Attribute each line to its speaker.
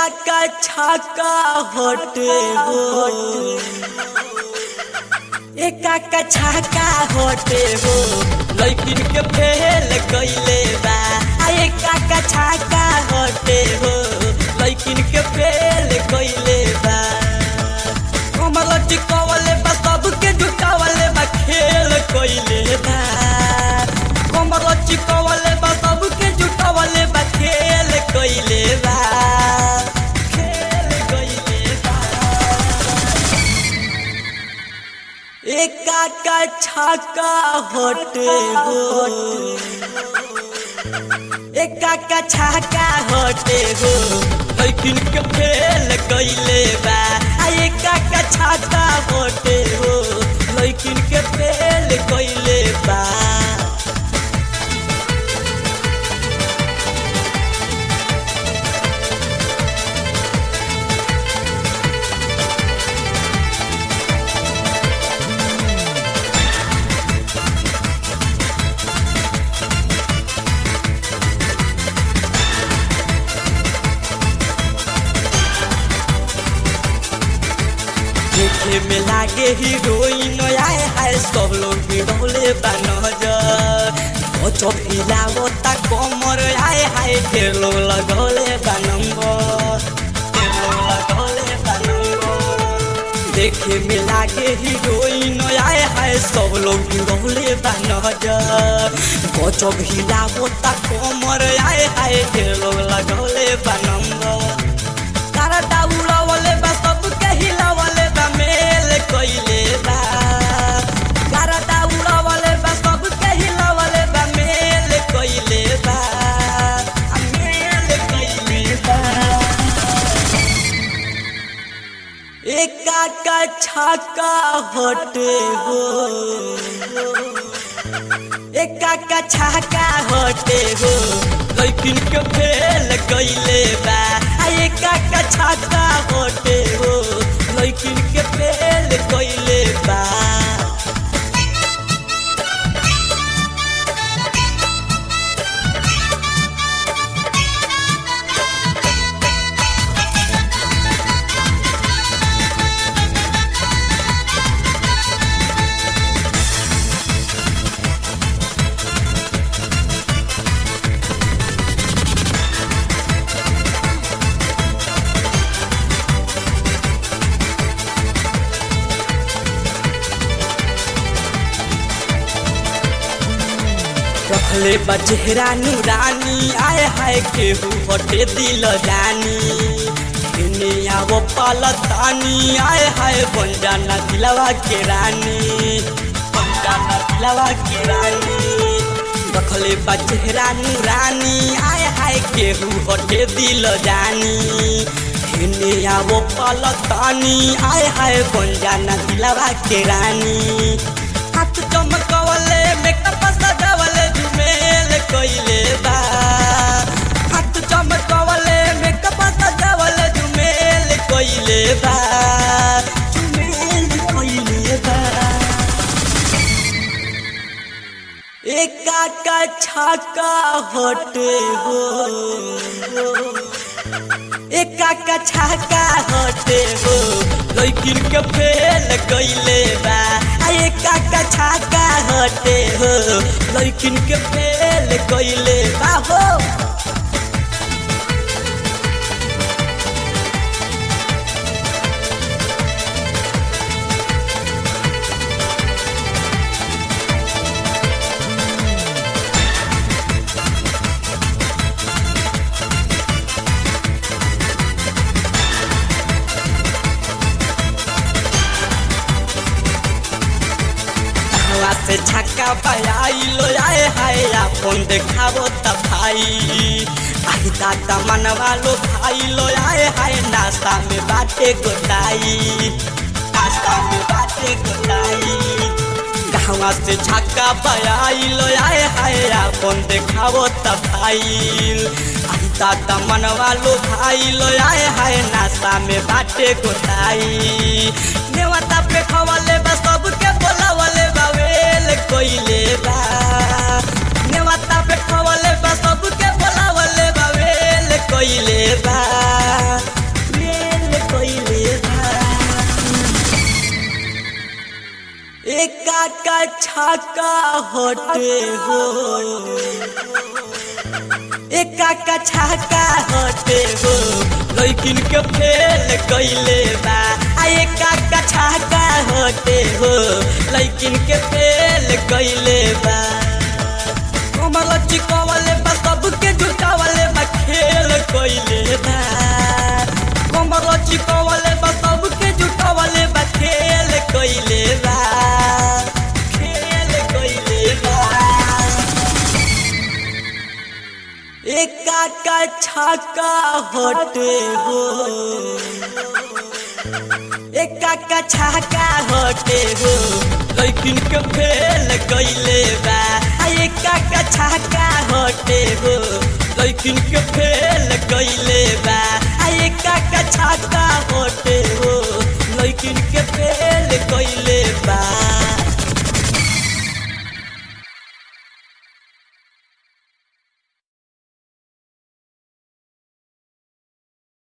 Speaker 1: का छाका होटे हो एका का छाका होटे हो लैकिन के फेल कइले बा आ एका का छाका होटे हो लैकिन के फेल कइले बा कमल टिकवले बा सबके जुटावले बा खेल कइले बा कमल टिकवले बा सबके जुटावले बा खेल कइले बा खेल कइले बा एका का छाका होटे हो एका का छाका होटे हो लेकिन के फेल कइले बा आ एका का छाका होटे हो लेकिन के फेल कइले बा देखे में लागे हीरोइन आए हाय सब लोग गिरौले बा नजर ओ चौकिलावो ता कमर आए हाय ढेर लोग लगौले बा नंबर ढेर लोग लगौले बा नंबर देखे में लागे हीरोइन आए हाय सब लोग गिरौले बा नजर ओ चौकिलावो ता कमर आए हाय ढेर लोग लगौले बा नंबर तारा दाउड़ावले बा सबके हिलावले बा मेल कइले बा तारा दाउड़ावले बा सबके हिलावले बा मेल कइले बा आ मेल कइले बा एका का छाका होटे हो एका का छाका होटे हो लेकिन के फेल कइले बा आ एका का छाका होटे हो लेकिन के फेल कइले बा रखले बचेरा नूरानी आए हाय केहू हटे दिल जानी इन्ने आवो पालतानी आए हाय बन जाना दिलवा के रानी बन जाना दिलवा के रानी रखले बचेरा नूरानी आए हाय केहू हटे दिल जानी इन्ने आवो पालतानी आए हाय बन जाना दिलवा के रानी हाथ चमकवले मेकअप सजावले झुमेल कइले बा हाथ चमकवले मेकअप सजावले झुमेल कइले बा झुमेल कइले बा एका का छाका होटे हो एका का छाका होटे हो लेकिन के फेल कइले बा आ एका का छाका होटे हो लेकिन के फेल कइले बा हो हवा से छक्का बजाइलो आए हाय अपन देखाबो त भाई आई दादा मनवा लो भाई लो आए हाय नाश्ता में बाटे गोटाई नाश्ता में बाटे गोटाई गाँवा से छक्का बजाइलो आए हाय अपन देखाबो त भाई आई दादा मनवा लो भाई लो आए हाय नाश्ता में बाटे गोटाई नेवता पे खवले बा सबके बोलावले बा वेल कोइले बा नेवता पे खवले बा सबके बोलावले बा वेल कोइले बा छाका हटे हो एका का छाका हटे हो लैकिन के फेल कैले बा आ एका का छाका हटे हो लैकिन के फेल कैले बा कमर चिकवले बा सबके जुटावले बा खेल कैले बा कमर चिकवले बा सबके जुटावले बा खेल कैले बा खेल कैले बा एका का छाका हटे हो एका का छाका हटे हो लैकिन के फेल कैले बा आ एका का छाका हटे हो लैकिन के फेल कैले बा आ एका का छाका हटे हो लैकिन के फेल कैले